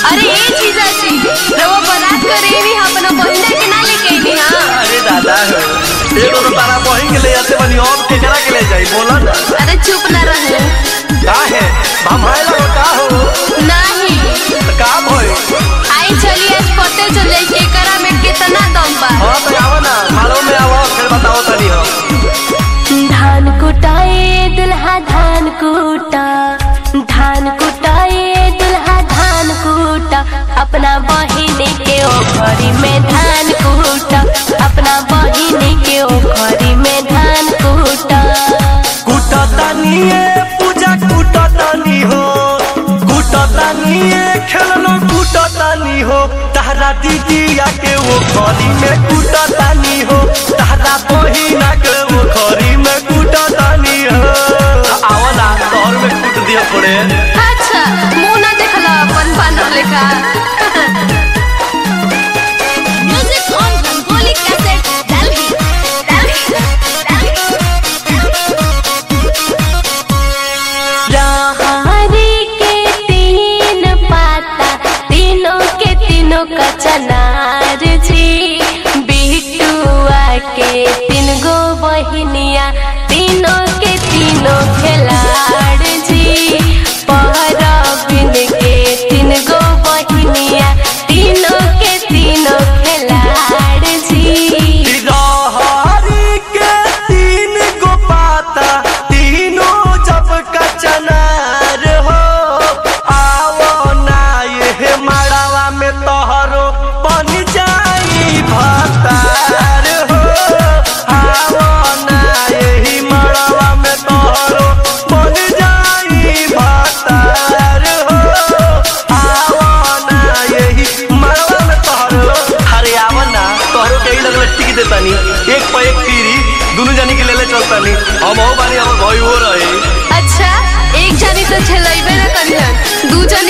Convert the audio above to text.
अरे ए जीजा जी रवा बारात करे भी अपना बहिना के ना लेके आईनी हां अरे दादा हो एगो तो तारा बहिन के ले जाते बनी और केकरा के ले जाई बोला ना अरे चुप ना रहो का है भमाए लगो का हो नहीं तो का भई आई चलिए आज पते चल जाई के करा में कितना दम बा हां तो आओ ना मारो में आओ फिर बताओ तनी हम धान कुटाए दुल्हा धान कूटा धान कुटाए दुल्हा धान कूटा अपना बहिन के ओखरी में धान कूटा अपना बहिन के ओखरी में धान कूटा कुटतानी ए पूजा कुटतानी हो कुटतानी ए खेलनो कुटतानी हो तारा दीदिया के वो खरी में कुटतानी हो तारा बहिना के वो खरी में कुटतानी हो आओ ना तोहर में कुट दिया पड़े अच्छा मुंह ना देखला अपन बानर लेखा music on Rangoli cassette Delhi Delhi राहरी के तीन पाता तीनों के तीनों का चनार जी बिटुआ के तीन गो बहिनिया तीनों के तीनों खिलाड़ जी परबिन के तीन गो बहिनिया तीनों के तीनों खिलाड़ जी रहरी के तीन गो पाता तीनों जब कचनार हो आवो ना ये मड़ावा में तोहरो बन जाई भतार हो आवो ना यही मड़ावा में तोहरो बन जाई भतार हो आवो ना यही मड़ावा में तोहरो अरे आवो ना तोहरो के ही लगल टिक देतानी एक पे एक पीरी दोनों जानी के लेले चलतानी हम हो बानी हमर भाई हो रहे अच्छा एक जानी तो छेलैबे ना करिहन दू जन